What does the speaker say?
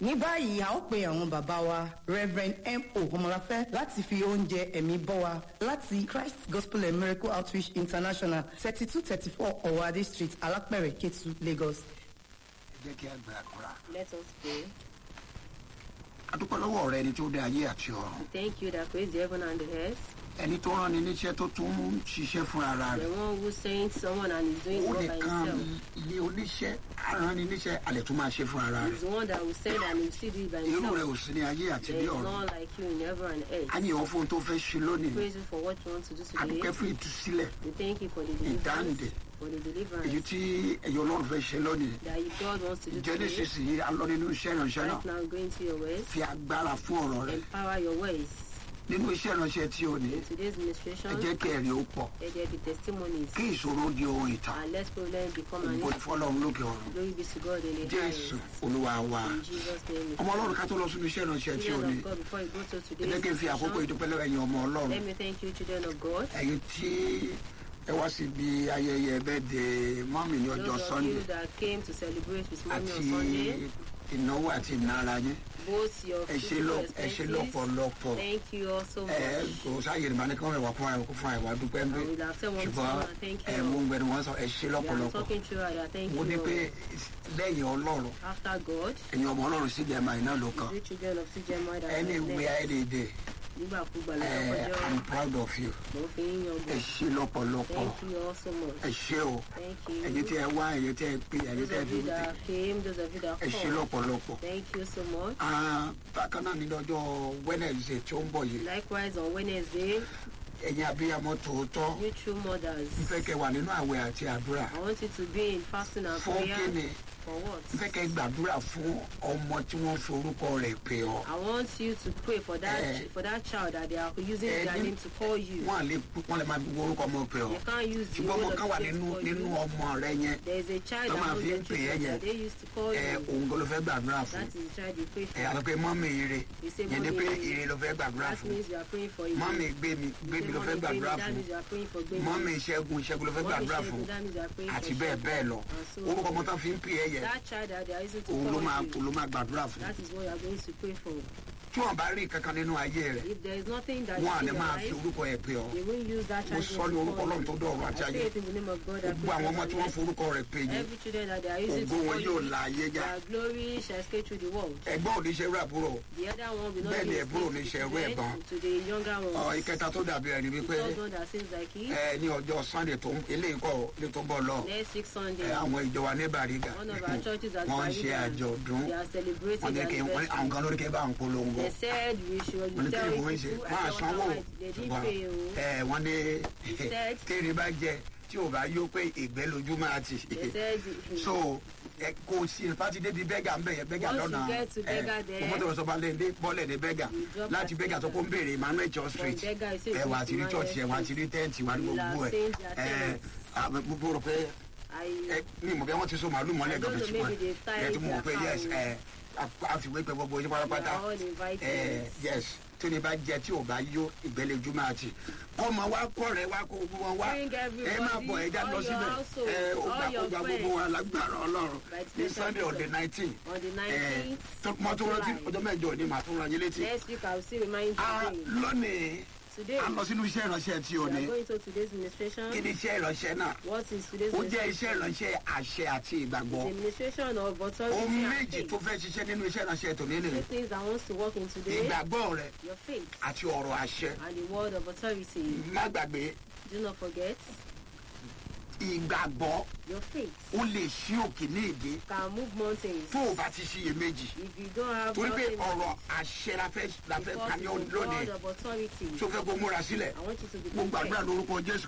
ní báyìí a ó pe àwọn bàbá wa reverend mo ọmọláfẹ́ láti fi oúnjẹ ẹ̀mí bọ́ wa láti christ gospel and miracle outreach international thirty two thirty four ọ̀wádé street alápẹ̀rẹ̀ ketu lagos. ẹ jẹ́ kí a gba àdúrà. Let us pray. a dúpẹ́ lọ́wọ́ rẹ ẹni tó dé ayé àti ọ̀run Thank you that creates the heaven and the earth. ẹni tó rán ni níṣẹ́ tó tún ń ṣiṣẹ́ fún ara The rẹ̀ one who sent someone and is doing ó it all by nìkan himself. ilé oníṣẹ́ aràn ni níṣẹ́ alẹ̀ tún máa ṣe fún ara He's rẹ̀ the one that will send and will still do it by irú rẹ̀ ò himself. sí ní ayé àti There ní is ọ̀run none like you in heaven and a earth. yìn ọ́ fún ohun tó fẹ́ ṣe lónìí Praise you for what you want to do a dúpẹ́ today. fún ìtúsílẹ̀ We thank you for the ìdáǹdè deliverance. For the èyí deliverance tí ẹ̀yọ́ ọlọ́run fẹ́ ṣe lónìí that you- God wants to do jẹ́ today. nísinsìnyí a lọ nínú iṣẹ́ ìránṣẹ́ náà Right now, go into your ways. fi agbára fún ọ̀rọ̀ rẹ̀ Empower your ways. nínú iṣẹ́ ìránṣẹ́ tí o ní In today's ẹ administration, jẹ́ kí ẹ̀rí ó pọ̀ let there be testimonies. kí ìṣòro di ohun ìtàn And let problems become an ògbó issue. ìfọlọ́run lókè ọ̀run Glory be to God in the jésù highest. olúwa wa In Jesus' name. we ọmọ ọlọ́run ká tó lọ sínú iṣẹ́ ìránṣẹ́ tí o Children ní of God, before you go to ẹ today's jẹ́ kí n fi àkókò session, ìdúpẹ́ lọ́wọ́ ẹ̀yin ọmọ ọlọ́run let me thank you, children of God. ẹ̀yin tí ẹ wá síbi ayẹyẹ birthday mọ́mì ní ọjọ́ Those of sunday you that came to celebrate with mommy àti on Sunday, ìnáwó àti ìnara yín both your ẹ ṣe physical lọ- ẹ ṣe expenses, lọ́pọ̀lọpọ̀ thank you all so ẹ much. kò sáàyè ìrìnà ní kí wọ́n wà fún àìwá fún àìwá dúpẹ́ ń bí I will have said one ṣùgbọ́n thing, and thank ẹ you mú all. gbẹnu wọn sọ ẹ ṣe We are lọ́pọ̀lọpọ̀ talking through it, thank mo ní you pé all. lẹ́yìn ọlọ́run After God, ẹ̀yin ọmọ ọlọ́run sì jẹ́ màá iná ló kàn you children of CJMI that any way are any day nígbàkúgbà ẹ lọ́jọ́ i'm proud of you mo fi ń yan ẹ bọ̀. ṣe lọ́pọ̀lọpọ̀ Thank you all so much. ẹ ṣe o Thank ẹ̀yin you. tí ẹ wá ẹ̀yin tí ẹ pè ẹ̀yin Those tí ẹ of fi you that came, those of you that ẹ ṣe called, lọ́pọ̀lọpọ̀ thank you so much. Ah, bákan náà ní lọ́jọ́ wednesday tí ó ń bọ̀ yìí Likewise on Wednesday, ẹ̀yin abiyamọ tòótọ́ you true mothers, ń fẹ́ kẹ́ wà nínú àwẹ̀ àti àdúrà I want you to be in fasting and fún prayer. kíni For what? ń fẹ́ kẹ́ gbàdúrà fún ọmọ tí wọ́n forúkọ rẹ̀ pè ọ́ I want you to pray for that Eh. for that child that they are using Eh, their ní- name to call you. wọ́n lè wọ́n lè máa fi orúkọ ọmọ pè ọ́ You can't use the ṣùgbọ́n ọmọ word kan of wà the nínú for nínú you. ọmọ rẹ yẹn There is a child Tó that máa knows fi your ń pè é children yẹn. that they used to call ẹ you. òun gan ló fẹ́ gbàdúrà fún That is the child you pray ẹ for. àti pé mọ́mì ire You say yẹn ni pé mommy ire ló fẹ́ gbàdúrà That fún means you are praying for you. mọ́mì gbé mi gbé mi ló fẹ́ gbàdúrà That fún means you are praying for baby. mọ́mì ìṣẹ́gun ìṣẹ́gun ló fẹ́ Mommy gbàdúrà Shegun, fún that means you are praying àti for bẹ́ẹ̀ Shegun. bẹ́ẹ̀ lọ And so orúkọ ọmọ tán fi ń pè é yẹn That child that they are using to òun ló máa call òun you. ló máa gbàdúrà fún That is what you are going to pray for. tí wọ́n bá rí kankan nínú ayé rẹ̀ If there is nothing that wọ́n à is ní in your máa fi life, orúkọ ẹ̀ pè ọ́ they won't use that mo child sọ ní orúkọ ọlọ́run tó dọ̀rọ̀ I àti say ayé it in the name of God. that gbogbo àwọn ọmọ tí wọ́n created forúkọ rẹ̀ pè heaven. yẹn Every children that they are using to ògo wọn call yóò you, la ayé já their glory shall escape through the world. ẹgbọ́n ò ní ṣe rú àbúrò The other one will not Bẹ́ẹ̀ ni be ẹ̀bùrò escaped ní to ṣe the ẹrú ẹ̀gbọ́n. children, to the younger ọ ones. ìkẹta tó dàbí ẹni The wípé third one that seems like it. ẹ ní ọjọ́ sunday tó ń eléyìí kọ́ ní tó ń bọ̀ lọ Next week ẹ Sunday, àwọn ìjọ wa ní bàrígà one of our churches at wọ́n ń ṣe Bariga, àjọ̀dún they are celebrating wọ́n ní their kí wọ́n àwọn anniversary. kan lórí kí bá ń polongo They said we should wọ́n ní kí tell ni you wọ́n ń ṣe people, wọ́n á I sanwó don't know why they didn't ṣùgbọ́n pay o. ẹ wọ́n ní said- kéèrè bá jẹ tí ò bá yó pé ìgbẹ́ lójú máa ti They said so ẹ kò sí ìfàtí débi bẹ́gà ń bẹ̀ yẹn bẹ́gà Once you lọ́nà get to Berger there, ọmọ tó lọ sọ bá lẹ́ndé bọ́ọ̀lẹ̀ ní bẹ́gà You drop láti at bẹ́gà tó kó ń béèrè emmanuel church street From Berger, you say ẹ you wà go á ti rí to church ẹ wà á Emmanuel ti rí tẹ́ǹtì wà ní You gbogbo are ẹ saying their ẹ tenants. àwọn gbogbo rò pé I ẹ ní ìmọ̀ bí wọ́n ti so màálù mọ́lẹ̀ I gan don't bẹ̀ know, ṣùgbọ́n maybe they tie ẹ ti mọ̀ their pé yes cow. ẹ àfiwé pé gbogbo yín we pátápátá are all invited. ẹ yes tó ní bá jẹ tí ò bá yó ìgbẹ́lẹ́jú máa ti ọmọ wa kọ́ rẹ̀ wá kó gbogbo wọn wá Bring ẹ má bọ̀ ẹ já everybody, lọ all your síbẹ̀ household, ẹ ó all gbà ó your gbà gbogbo friends. wa lágbára ọlọ́run By ní special sunday on the reason. nineteen On the ẹ 19th tó mọ tó rántí July. ọjọ́ mẹ́jọ ni màá tún ra yín létí. Next week I will still remind you Ah, again. lónìí Today, a lọ sínú iṣẹ́ ìránṣẹ́ tí o we ní are going to today's administration. kí ni iṣẹ́ ìránṣẹ́ náà What is today's ó jẹ́ iṣẹ́ administration? ìránṣẹ́ àṣẹ àti ìgbàgbọ́ The administration of authority ohun and méjì faith. tó fẹ́ ṣiṣẹ́ nínú iṣẹ́ ìránṣẹ́ tòní Two nìyí things that wants to work in today. ìgbàgbọ́ rẹ Your faith àti ọ̀rọ̀ àṣẹ and the word of authority. má gbàgbé Do not forget ìgbàgbọ́ your faith ó lè ṣí òkè ní èdè can move mountains. tó o bá ti ṣiyèméjì If you don't have torí pé nothing, ọ̀rọ̀ àṣẹ la fẹ́ la fẹ́ because ka ní it's the lónìí word of authority. tó fẹ́ kó múra sílẹ̀ I want you to be mo gbàdúrà prepared. lórúkọ jésù